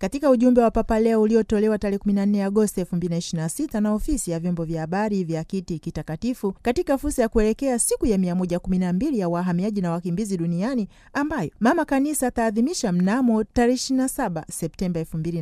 Katika ujumbe wa Papa Leo uliotolewa tarehe 14 Agosti 2026 na ofisi ya vyombo vya habari vya Kiti Kitakatifu katika fursa ya kuelekea siku ya 112 ya wahamiaji na wakimbizi duniani ambayo Mama Kanisa ataadhimisha mnamo tarehe 27 Septemba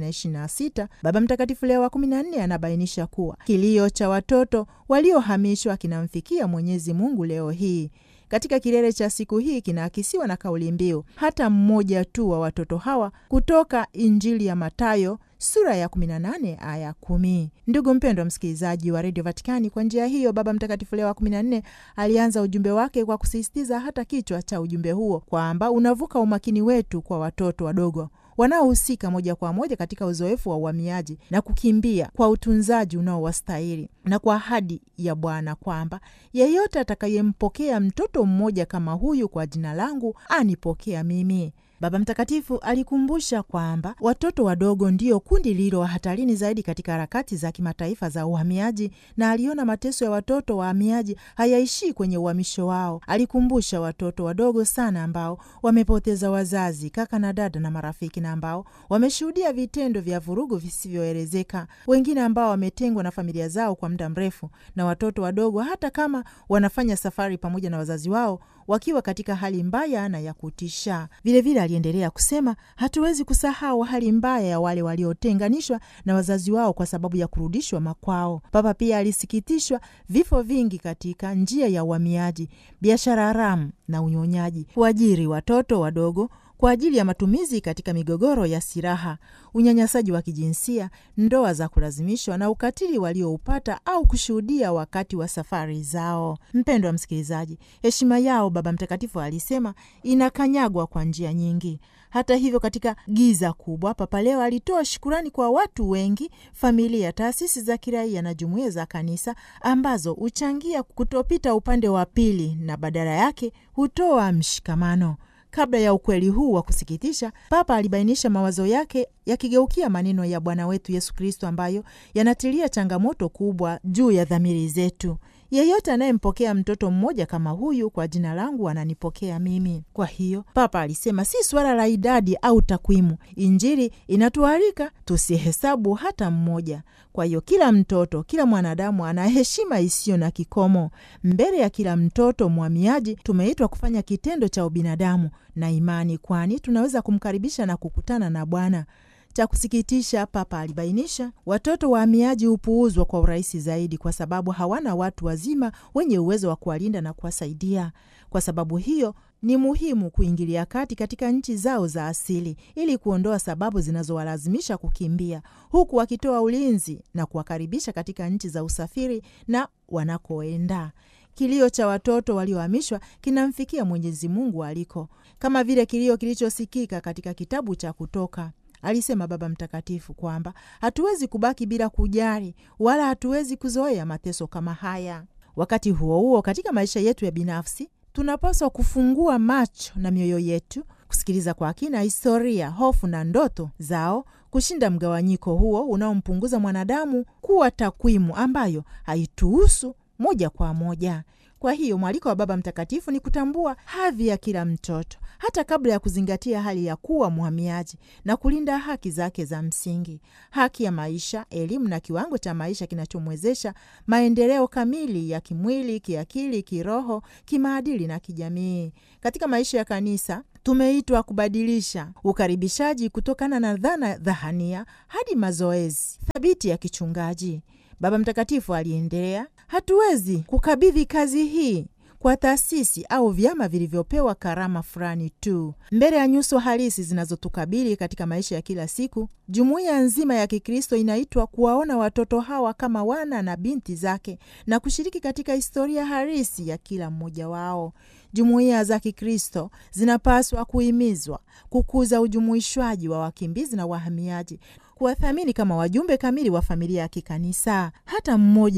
2026, Baba Mtakatifu Leo wa 14 anabainisha kuwa kilio cha watoto waliohamishwa kinamfikia Mwenyezi Mungu leo hii. Katika kilele cha siku hii kinaakisiwa na kauli mbiu hata mmoja tu wa watoto hawa kutoka Injili ya Matayo sura ya 18 aya 10. Ndugu mpendwa msikilizaji wa redio Vatikani, kwa njia hiyo Baba Mtakatifu Leo wa 14 alianza ujumbe wake kwa kusisitiza hata kichwa cha ujumbe huo kwamba unavuka umakini wetu kwa watoto wadogo wanaohusika moja kwa moja katika uzoefu wa uhamiaji na kukimbia kwa utunzaji unaowastahili na kwa ahadi ya Bwana kwamba yeyote atakayempokea mtoto mmoja kama huyu kwa jina langu anipokea mimi. Baba Mtakatifu alikumbusha kwamba watoto wadogo ndio kundi lililo hatarini zaidi katika harakati za kimataifa za uhamiaji, na aliona mateso ya watoto wahamiaji hayaishii kwenye uhamisho wao. Alikumbusha watoto wadogo sana ambao wamepoteza wazazi, kaka na dada na marafiki, na ambao wameshuhudia vitendo vya vurugu visivyoelezeka, wengine ambao wametengwa na familia zao kwa muda mrefu, na watoto wadogo hata kama wanafanya safari pamoja na wazazi wao wakiwa katika hali mbaya na ya kutisha. Vilevile aliendelea kusema, hatuwezi kusahau hali mbaya ya wale waliotenganishwa na wazazi wao kwa sababu ya kurudishwa makwao. Papa pia alisikitishwa vifo vingi katika njia ya uhamiaji, biashara haramu na unyonyaji, kuajiri watoto wadogo kwa ajili ya matumizi katika migogoro ya silaha, unyanyasaji wa kijinsia, ndoa za kulazimishwa na ukatili walioupata au kushuhudia wakati wa safari zao. Mpendwa wa msikilizaji, heshima yao, Baba Mtakatifu alisema, inakanyagwa kwa njia nyingi. Hata hivyo, katika giza kubwa, Papa leo alitoa shukurani kwa watu wengi, familia, taasisi za kiraia na jumuiya za kanisa ambazo huchangia kutopita upande wa pili na badala yake hutoa mshikamano. Kabla ya ukweli huu wa kusikitisha, Papa alibainisha mawazo yake yakigeukia maneno ya Bwana wetu Yesu Kristo ambayo yanatilia changamoto kubwa juu ya dhamiri zetu. Yeyote anayempokea mtoto mmoja kama huyu kwa jina langu ananipokea mimi. Kwa hiyo Papa alisema si suala la idadi au takwimu. Injili inatualika tusihesabu hata mmoja. Kwa hiyo kila mtoto, kila mwanadamu ana heshima isiyo na kikomo. Mbele ya kila mtoto mhamiaji, tumeitwa kufanya kitendo cha ubinadamu na imani, kwani tunaweza kumkaribisha na kukutana na Bwana. Cha kusikitisha, Papa alibainisha, watoto wahamiaji hupuuzwa kwa urahisi zaidi kwa sababu hawana watu wazima wenye uwezo wa kuwalinda na kuwasaidia. Kwa sababu hiyo ni muhimu kuingilia kati katika nchi zao za asili ili kuondoa sababu zinazowalazimisha kukimbia, huku wakitoa ulinzi na kuwakaribisha katika nchi za usafiri na wanakoenda. Kilio cha watoto waliohamishwa kinamfikia Mwenyezi Mungu aliko, kama vile kilio kilichosikika katika kitabu cha Kutoka. Alisema Baba Mtakatifu kwamba hatuwezi kubaki bila kujali wala hatuwezi kuzoea mateso kama haya. Wakati huo huo, katika maisha yetu ya binafsi tunapaswa kufungua macho na mioyo yetu kusikiliza kwa kina historia, hofu na ndoto zao, kushinda mgawanyiko huo unaompunguza mwanadamu kuwa takwimu ambayo haituhusu moja kwa moja. Kwa hiyo mwaliko wa Baba Mtakatifu ni kutambua hadhi ya kila mtoto hata kabla ya kuzingatia hali ya kuwa mhamiaji na kulinda haki zake za msingi, haki ya maisha, elimu na kiwango cha maisha kinachomwezesha maendeleo kamili ya kimwili, kiakili, kiroho, kimaadili na kijamii. Katika maisha ya kanisa tumeitwa kubadilisha ukaribishaji kutokana na dhana dhahania hadi mazoezi thabiti ya kichungaji. Baba Mtakatifu aliendelea, hatuwezi kukabidhi kazi hii kwa taasisi au vyama vilivyopewa karama fulani tu. Mbele ya nyuso halisi zinazotukabili katika maisha ya kila siku, jumuiya nzima ya Kikristo inaitwa kuwaona watoto hawa kama wana na binti zake na kushiriki katika historia halisi ya kila mmoja wao. Jumuiya za Kikristo zinapaswa kuhimizwa kukuza ujumuishwaji wa wakimbizi na wahamiaji, kuwathamini kama wajumbe kamili wa familia ya kikanisa. Hata mmoja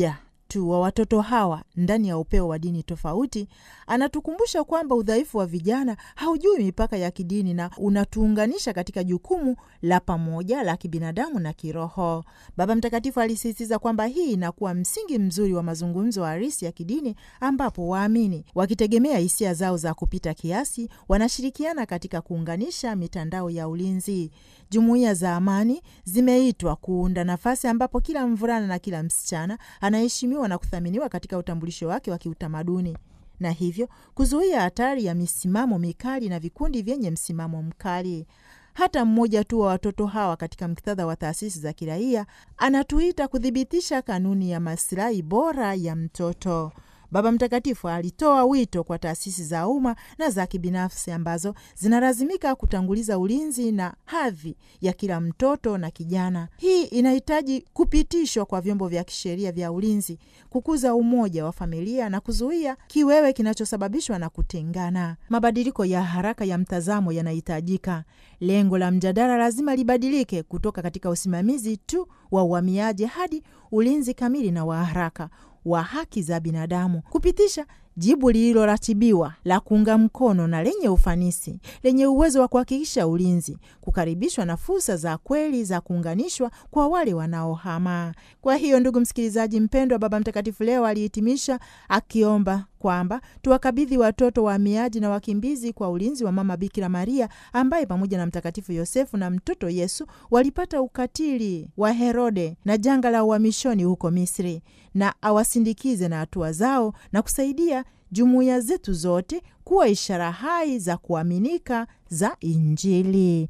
tu wa watoto hawa ndani ya upeo wa dini tofauti, anatukumbusha kwamba udhaifu wa vijana haujui mipaka ya kidini na unatuunganisha katika jukumu la pamoja la kibinadamu na kiroho. Baba Mtakatifu alisisitiza kwamba hii inakuwa msingi mzuri wa mazungumzo halisi ya kidini, ambapo waamini wakitegemea hisia zao za kupita kiasi wanashirikiana katika kuunganisha mitandao ya ulinzi. Jumuiya za amani zimeitwa kuunda nafasi ambapo kila mvulana na kila msichana anaheshimiwa na kuthaminiwa katika utambulisho wake wa kiutamaduni na hivyo kuzuia hatari ya misimamo mikali na vikundi vyenye msimamo mkali. Hata mmoja tu wa watoto hawa katika muktadha wa taasisi za kiraia anatuita kuthibitisha kanuni ya masilahi bora ya mtoto. Baba Mtakatifu alitoa wito kwa taasisi za umma na za kibinafsi ambazo zinalazimika kutanguliza ulinzi na hadhi ya kila mtoto na kijana. Hii inahitaji kupitishwa kwa vyombo vya kisheria vya ulinzi, kukuza umoja wa familia na kuzuia kiwewe kinachosababishwa na kutengana. Mabadiliko ya haraka ya mtazamo yanahitajika. Lengo la mjadala lazima libadilike kutoka katika usimamizi tu wa uhamiaji hadi ulinzi kamili na wa haraka wa haki za binadamu, kupitisha jibu lililoratibiwa la kuunga mkono na lenye ufanisi, lenye uwezo wa kuhakikisha ulinzi, kukaribishwa na fursa za kweli za kuunganishwa kwa wale wanaohama. Kwa hiyo, ndugu msikilizaji mpendwa, Baba Mtakatifu leo alihitimisha akiomba kwamba tuwakabidhi watoto wahamiaji na wakimbizi kwa ulinzi wa Mama Bikira Maria ambaye pamoja na Mtakatifu Yosefu na mtoto Yesu walipata ukatili wa Herode na janga la uhamishoni huko Misri, na awasindikize na hatua zao na kusaidia jumuiya zetu zote kuwa ishara hai za kuaminika za Injili.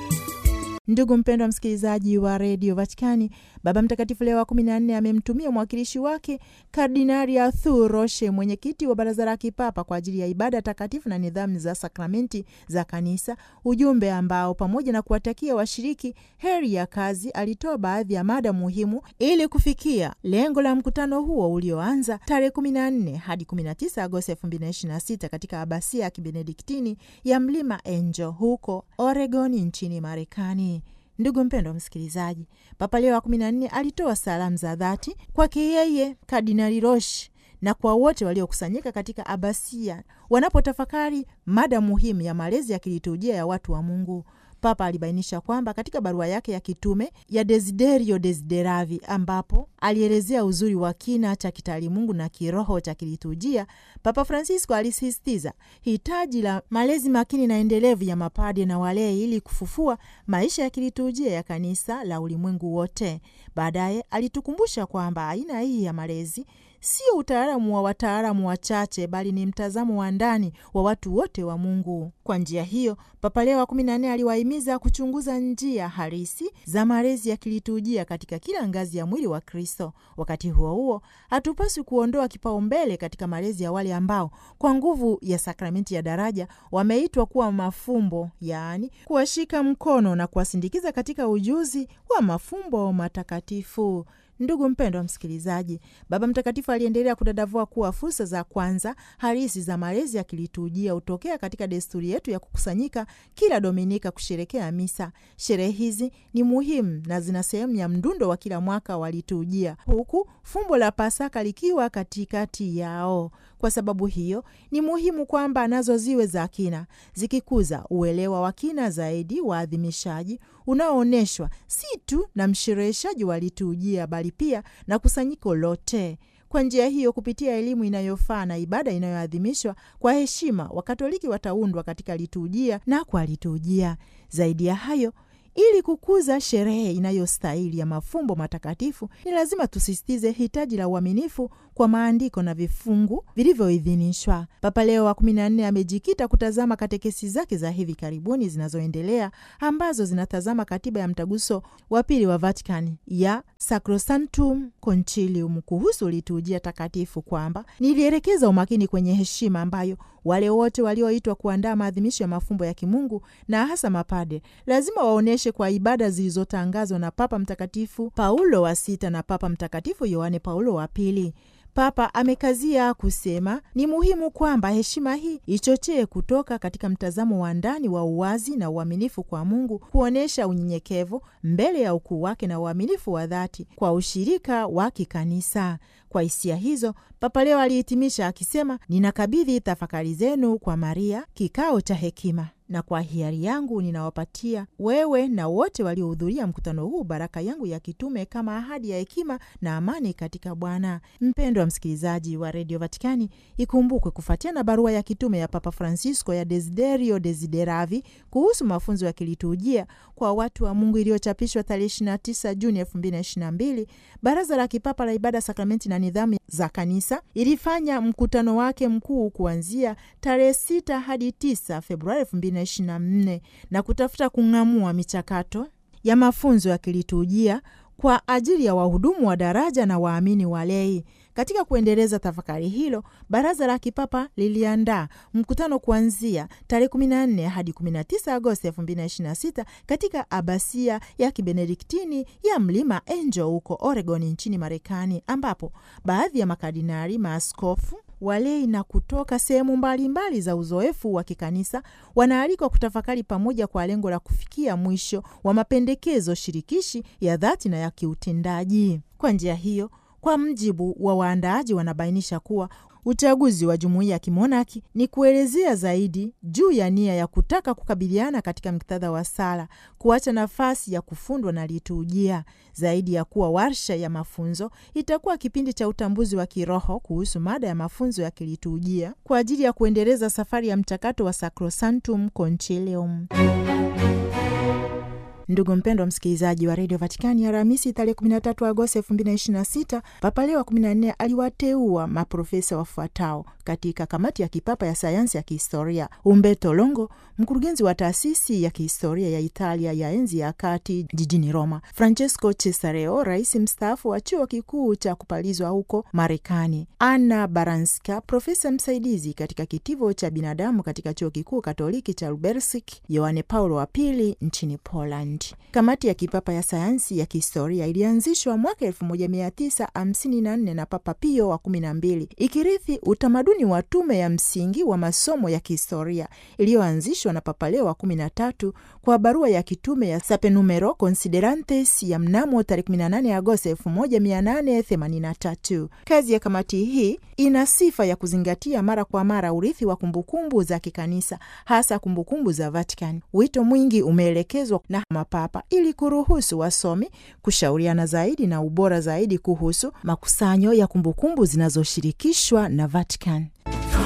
Ndugu mpendwa msikilizaji wa redio Vatikani, Baba Mtakatifu Leo wa kumi na nne amemtumia mwakilishi wake Kardinali Arthur Roche, mwenyekiti wa Baraza la Kipapa kwa ajili ya ibada takatifu na nidhamu za sakramenti za Kanisa, ujumbe ambao pamoja na kuwatakia washiriki heri ya kazi, alitoa baadhi ya mada muhimu ili kufikia lengo la mkutano huo ulioanza tarehe 14 hadi 19 Agosti 2026 katika abasia ya kibenediktini ya Mlima Angel huko Oregon nchini Marekani. Ndugu mpendwa msikilizaji, Papa Leo wa kumi na nne alitoa salamu za dhati kwake yeye Kardinali Roche na kwa wote waliokusanyika katika abasia wanapotafakari mada muhimu ya malezi ya kiliturujia ya watu wa Mungu. Papa alibainisha kwamba katika barua yake ya kitume ya Desiderio Desideravi, ambapo alielezea uzuri wa kina cha kitaalimungu na kiroho cha kiliturujia, Papa Francisco alisisitiza hitaji la malezi makini na endelevu ya mapade na walei ili kufufua maisha ya kiliturujia ya kanisa la ulimwengu wote. Baadaye alitukumbusha kwamba aina hii ya malezi sio utaalamu wa wataalamu wachache bali ni mtazamo wa ndani wa watu wote wa Mungu. Kwa njia hiyo, Papa Leo wa kumi na nne aliwahimiza kuchunguza njia halisi za malezi ya kiliturujia katika kila ngazi ya mwili wa Kristo. Wakati huo huo, hatupaswi kuondoa kipaumbele katika malezi ya wale ambao kwa nguvu ya sakramenti ya daraja wameitwa kuwa mafumbo, yaani kuwashika mkono na kuwasindikiza katika ujuzi wa mafumbo matakatifu. Ndugu mpendwa msikilizaji, Baba Mtakatifu aliendelea kudadavua kuwa fursa za kwanza halisi za malezi ya kiliturujia hutokea katika desturi yetu ya kukusanyika kila Dominika kusherekea misa. Sherehe hizi ni muhimu na zina sehemu ya mdundo wa kila mwaka wa liturujia, huku fumbo la Pasaka likiwa katikati yao. Kwa sababu hiyo ni muhimu kwamba nazo ziwe za kina, zikikuza uelewa wa kina zaidi wa adhimishaji unaoonyeshwa si tu na mshereheshaji wa liturujia bali pia na kusanyiko lote. Kwa njia hiyo, kupitia elimu inayofaa na ibada inayoadhimishwa kwa heshima, Wakatoliki wataundwa katika liturujia na kwa liturujia. Zaidi ya hayo ili kukuza sherehe inayostahili ya mafumbo matakatifu ni lazima tusisitize hitaji la uaminifu kwa maandiko na vifungu vilivyoidhinishwa. Papa Leo wa kumi na nne amejikita kutazama katekesi zake za hivi karibuni zinazoendelea ambazo zinatazama katiba ya mtaguso wa pili wa Vatikani ya Sacrosanctum Concilium kuhusu liturujia takatifu, kwamba nilielekeza umakini kwenye heshima ambayo wale wote walioitwa kuandaa maadhimisho ya mafumbo ya kimungu na hasa mapade lazima waonyeshe kwa ibada zilizotangazwa na Papa Mtakatifu Paulo wa Sita na Papa Mtakatifu Yohane Paulo wa Pili. Papa amekazia kusema ni muhimu kwamba heshima hii ichochee kutoka katika mtazamo wa ndani wa uwazi na uaminifu kwa Mungu, kuonyesha unyenyekevu mbele ya ukuu wake na uaminifu wa dhati kwa ushirika wa kikanisa. Kwa hisia hizo, Papa Leo alihitimisha akisema, ninakabidhi tafakari zenu kwa Maria, kikao cha hekima na kwa hiari yangu ninawapatia wewe na wote waliohudhuria mkutano huu baraka yangu ya kitume kama ahadi ya hekima na amani katika Bwana. Mpendwa msikilizaji wa redio Vatikani, ikumbukwe kufuatia na barua ya kitume ya Papa Francisco ya Desiderio Desideravi kuhusu mafunzo ya kiliturujia kwa watu wa Mungu iliyochapishwa tarehe 29 Juni 2022, Baraza la Kipapa la Ibada, Sakramenti na Nidhamu za Kanisa ilifanya mkutano wake mkuu kuanzia tarehe 6 hadi 9 Februari 2024 na kutafuta kung'amua michakato ya mafunzo ya kiliturujia kwa ajili ya wahudumu wa daraja na waamini walei. Katika kuendeleza tafakari hilo, baraza la kipapa liliandaa mkutano kuanzia tarehe 14 hadi 19 Agosti 2026 katika abasia ya kibenediktini ya Mlima Angel huko Oregon nchini Marekani, ambapo baadhi ya makardinali, maaskofu walei na kutoka sehemu mbalimbali za uzoefu wa kikanisa wanaalikwa kutafakari pamoja kwa lengo la kufikia mwisho wa mapendekezo shirikishi ya dhati na ya kiutendaji. Kwa njia hiyo, kwa mjibu wa waandaaji, wanabainisha kuwa uchaguzi wa jumuiya ya kimonaki ni kuelezea zaidi juu ya nia ya kutaka kukabiliana katika muktadha wa sala, kuacha nafasi ya kufundwa na liturujia. Zaidi ya kuwa warsha ya mafunzo, itakuwa kipindi cha utambuzi wa kiroho kuhusu mada ya mafunzo ya kiliturujia kwa ajili ya kuendeleza safari ya mchakato wa Sacrosanctum Concilium. Ndugu mpendwa msikilizaji wa redio Vatikani, Alhamisi tarehe 13 Agosti 2026 Papa Leo wa 14 aliwateua maprofesa wafuatao katika kamati ya kipapa ya sayansi ya kihistoria: Umberto Longo, mkurugenzi wa taasisi ya kihistoria ya Italia ya enzi ya kati jijini Roma; Francesco Cesareo, rais mstaafu wa chuo kikuu cha kupalizwa huko Marekani; Anna Baranska, profesa msaidizi katika kitivo cha binadamu katika chuo kikuu katoliki cha Lubelsk; Yohane Paulo wa pili nchini Poland. Kamati ya kipapa ya sayansi ya kihistoria ilianzishwa mwaka 1954 na Papa Pio wa 12 ikirithi utamaduni wa tume ya msingi wa masomo ya kihistoria iliyoanzishwa na Papa Leo wa 13 kwa barua ya kitume ya Sapenumero Considerantes ya mnamo tarehe 18 Agosti 1883. Kazi ya kamati hii ina sifa ya kuzingatia mara kwa mara urithi wa kumbukumbu za kikanisa, hasa kumbukumbu za Vatican. Wito mwingi umeelekezwa na mapapa ili kuruhusu wasomi kushauriana zaidi na ubora zaidi kuhusu makusanyo ya kumbukumbu zinazoshirikishwa na Vatican.